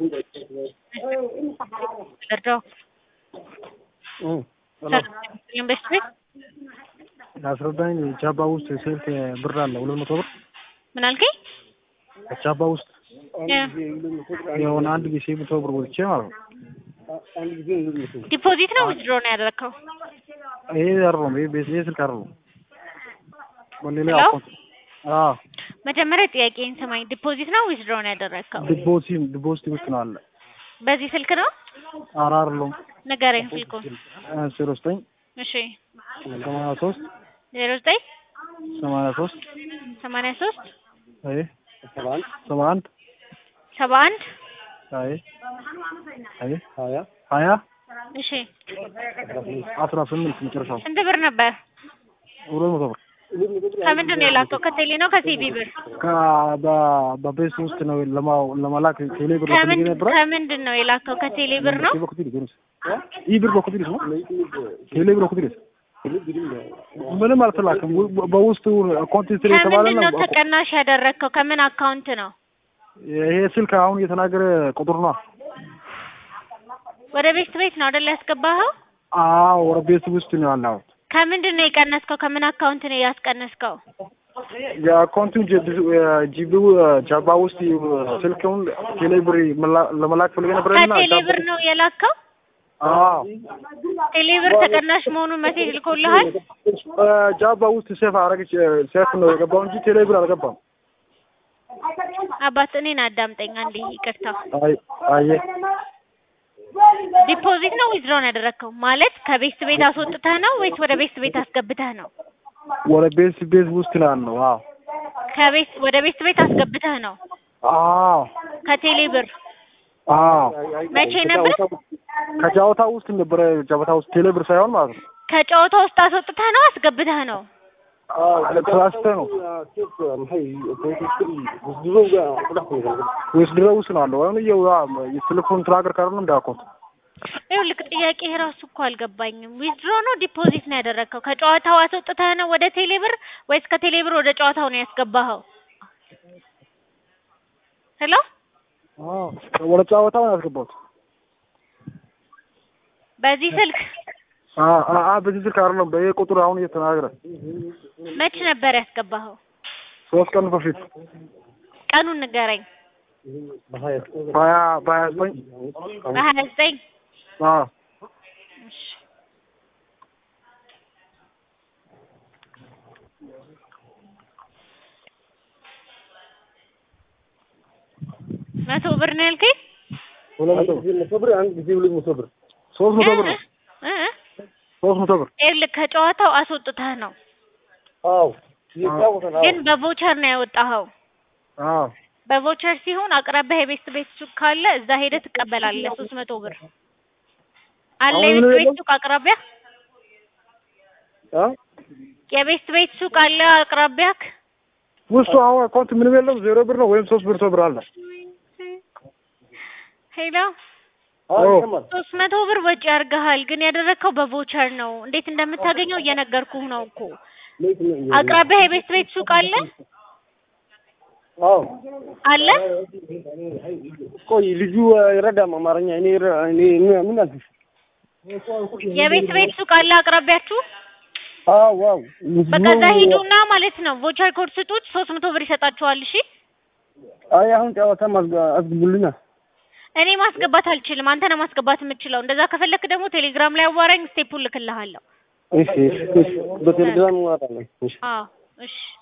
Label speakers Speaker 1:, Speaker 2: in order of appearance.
Speaker 1: ልርዳው? ኢንቨስት ቤት
Speaker 2: አስረዳኝ። ቻባ ውስጥ ስልክ ብር አለ ሁለት መቶ ብር
Speaker 1: ምን አልከኝ?
Speaker 2: ቻባ ውስጥ የሆነ አንድ ጊዜ መቶ ብር ወጥቼ ማለት ነው።
Speaker 1: ዲፖዚት ነው ዊዝድሮ ነው ያደረግከው?
Speaker 2: ይሄ አይደለም፣ ይሄ ቤት ይሄ ስልክ አይደለም። በሌላ
Speaker 1: ሄሎ?
Speaker 2: አካውንት አዎ፣
Speaker 1: መጀመሪያ ጥያቄን ስማኝ። ዲፖዚት ነው ዊዝድሮ ነው ያደረግከው?
Speaker 2: ዲፖዚት ዲፖዚት ውስጥ ነው አለ።
Speaker 1: በዚህ ስልክ ነው?
Speaker 2: ኧረ አይደለም፣
Speaker 1: ንገረኝ ስልኩን።
Speaker 2: ዜሮ ዘጠኝ
Speaker 1: እሺ
Speaker 2: ሰማንያ ሶስት
Speaker 1: ዜሮ ዘጠኝ
Speaker 2: ሰማንያ ሶስት
Speaker 1: ሰማንያ ሶስት
Speaker 2: አይ ሰባ አንድ
Speaker 1: ሰባ አንድ
Speaker 2: አይ አይ ሀያ
Speaker 1: እሺ
Speaker 2: አስራ ስምንት መጨረሻው
Speaker 1: ስንት ብር ነበር?
Speaker 2: ሁለት መቶ ብር
Speaker 1: ከምንድን ነው የላከው? ከቴሌ ነው ከሲቢ ብር?
Speaker 2: ከ- በ- በቤት ውስጥ ነው ለማ- ለመላክ ቴሌ ብር ፈልጌ
Speaker 1: ከምን
Speaker 2: ነበረ።
Speaker 1: ከምንድን ነው የላከው? ከቴሌ ብር ነው?
Speaker 2: ይህ ብር በኩትሪስ ነው ቴሌ ብር በኩትሪስ ምንም አልተላክም። በ- በውስጡ ኮንቴንት የተባለ
Speaker 1: ከምንድን ነው
Speaker 2: ነው።
Speaker 1: ተቀናሽ ያደረግከው? ከምን አካውንት ነው?
Speaker 2: ይሄ ስልክ አሁን እየተናገረ ቁጥር ነው።
Speaker 1: ወደ ቤት ቤት ነው አይደል ያስገባኸው?
Speaker 2: አዎ ወደ ቤት ውስጥ ነው ያለው።
Speaker 1: ከምንድን ነው የቀነስከው? ከምን አካውንት ነው ያስቀነስከው?
Speaker 2: የአካውንቱ ጂቢው ጃባ ውስጥ ስልክውን ቴሌ ብር መላ- ለመላክ ፈልጌ ነበረና
Speaker 1: ከቴሌ ብር ነው የላከው?
Speaker 2: አዎ
Speaker 1: ቴሌ ብር ተቀናሽ መሆኑን መሴጅ ልኮልሃል?
Speaker 2: ጃባ ውስጥ ሴፍ አረገች ሴፍ ነው የገባው እንጂ ቴሌ ብር አልገባም።
Speaker 1: አባት እኔን አዳምጠኝ አንዴ ይቅርታ።
Speaker 2: አይ አየ
Speaker 1: ዲፖዚት ነው ዊዝድሮ ነው ያደረግከው? ማለት ከቤት ቤት አስወጥተህ ነው ወይስ ወደ ቤት ቤት አስገብተህ ነው?
Speaker 2: ወደ ቤት ቤት ውስጥ ነው ያለው። አዎ
Speaker 1: ከቤት ወደ ቤት ቤት አስገብተህ ነው?
Speaker 2: አዎ
Speaker 1: ከቴሌ ብር
Speaker 2: አዎ
Speaker 1: መቼ ነበር?
Speaker 2: ከጨዋታ ውስጥ ነበረ። ጨዋታ ውስጥ ቴሌ ብር ሳይሆን ማለት ነው።
Speaker 1: ከጨዋታ ውስጥ አስወጥተህ ነው አስገብተህ ነው?
Speaker 2: ተሳስተ ነው ወይስ ድሮ ውስጥ ነው አለው? ወይም ይኸው የቴሌፎን ትራገር ካርድ ነው እንዳልኩት
Speaker 1: ይኸውልህ ጥያቄ ራሱ እኮ አልገባኝም። ዊዝድሮ ነው ዲፖዚት ነው ያደረግከው? ከጨዋታው አስወጥተህ ነው ወደ ቴሌ ብር ወይስ ከቴሌ ብር ወደ ጨዋታው ነው ያስገባኸው? ሄሎ
Speaker 2: አዎ ወደ ጨዋታው ነው ያስገባሁት።
Speaker 1: በዚህ ስልክ
Speaker 2: አዎ አዎ በዚህ ስልክ አይደለም፣ በይሄ ቁጥር አሁን እየተናገረ
Speaker 1: መች ነበር ያስገባኸው?
Speaker 2: ሶስት ቀን በፊት
Speaker 1: ቀኑን ንገረኝ።
Speaker 2: በሀያ በሀያ ዘጠኝ
Speaker 1: በሀያ ዘጠኝ
Speaker 2: አዎ
Speaker 1: መቶ ብር ነው ያልከኝ?
Speaker 2: ሁለት መቶ ብር አንድ ጊዜ ሁለት መቶ ብር ሶስት መቶ ብር ነው።
Speaker 1: እ እ
Speaker 2: ሶስት መቶ ብር
Speaker 1: ይኸውልህ ከጨዋታው አስወጥተህ ነው
Speaker 2: አዎ
Speaker 1: ግን በቮቸር ነው ያወጣኸው።
Speaker 2: አዎ
Speaker 1: በቮቸር ሲሆን አቅራቢያ የቤት ቤት ሱቅ ካለ እዛ ሄደህ ትቀበላለህ። ሶስት መቶ ብር አለ
Speaker 2: አሁን
Speaker 1: የቤት
Speaker 2: ምን
Speaker 1: ቤት
Speaker 2: የለም?
Speaker 1: ሱቅ አቅራቢያ
Speaker 2: አ
Speaker 1: የቤት ቤት ሱቅ አለ አቅራቢያክ?
Speaker 2: ውስጡ አሁን አካውንት ምንም የለም። ዜሮ ብር ነው ወይም ሶስት ብር ብር አለ።
Speaker 1: ሄሎ
Speaker 2: አዎ
Speaker 1: ሶስት መቶ ብር ወጪ አድርገሃል፣ ግን ያደረግከው በቮቸር ነው። እንዴት እንደምታገኘው እየነገርኩህ ነው እኮ። አቅራቢያ የቤት ቤት ሱቅ አለ
Speaker 2: አዎ
Speaker 1: አለ
Speaker 2: ቆይ ልጁ ይረዳም አማርኛ። እኔ ይረ- እኔ ምን- ምን አልኩሽ?
Speaker 1: የቤት ቤት ሱቅ አለ አቅራቢያችሁ?
Speaker 2: አዎ ዋው
Speaker 1: በቃ እዛ ሂዱና ማለት ነው ቮቸር ኮድ ስጡት፣ ሶስት መቶ ብር ይሰጣችኋል። እሺ
Speaker 2: አይ አሁን ጨዋታ አስገቡልና
Speaker 1: እኔ ማስገባት አልችልም፣ አንተ ነው ማስገባት የምችለው። እንደዛ ከፈለክ ደግሞ ቴሌግራም ላይ አዋራኝ፣ ስቴፑን ልክልሃለሁ።
Speaker 2: እሺ እሺ በቴሌግራም እንወጣለን። እሺ
Speaker 1: አዎ እሺ